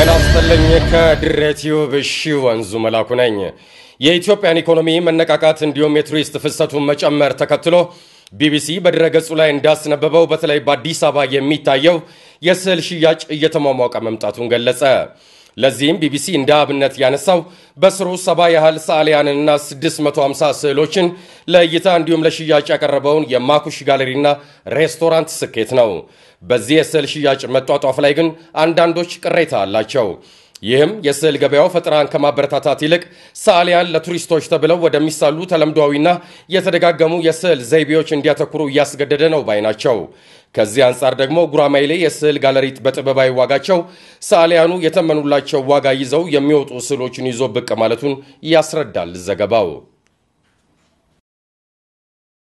ጤና ይስጥልኝ። ከድሬ ቲዩብ እሺ ወንዙ መላኩ ነኝ። የኢትዮጵያን ኢኮኖሚ መነቃቃት እንዲሁም የቱሪስት ፍሰቱን መጨመር ተከትሎ ቢቢሲ በድረገጹ ላይ እንዳስነበበው በተለይ በአዲስ አበባ የሚታየው የስዕል ሽያጭ እየተሟሟቀ መምጣቱን ገለጸ። ለዚህም ቢቢሲ እንደ አብነት ያነሳው በስሩ ሰባ ያህል ሰዓሊያንንና 650 ስዕሎችን ለእይታ እንዲሁም ለሽያጭ ያቀረበውን የማኩሽ ጋለሪና ሬስቶራንት ስኬት ነው። በዚህ የስዕል ሽያጭ መጧጧፍ ላይ ግን አንዳንዶች ቅሬታ አላቸው። ይህም የስዕል ገበያው ፈጠራን ከማበረታታት ይልቅ ሰዓሊያን ለቱሪስቶች ተብለው ወደሚሳሉ ተለምዷዊና የተደጋገሙ የስዕል ዘይቤዎች እንዲያተኩሩ እያስገደደ ነው ባይ ናቸው። ከዚህ አንጻር ደግሞ ጉራማይሌ የስዕል ጋለሪት በጥበባዊ ዋጋቸው ሰዓሊያኑ የተመኑላቸው ዋጋ ይዘው የሚወጡ ስዕሎችን ይዞ ብቅ ማለቱን ያስረዳል ዘገባው።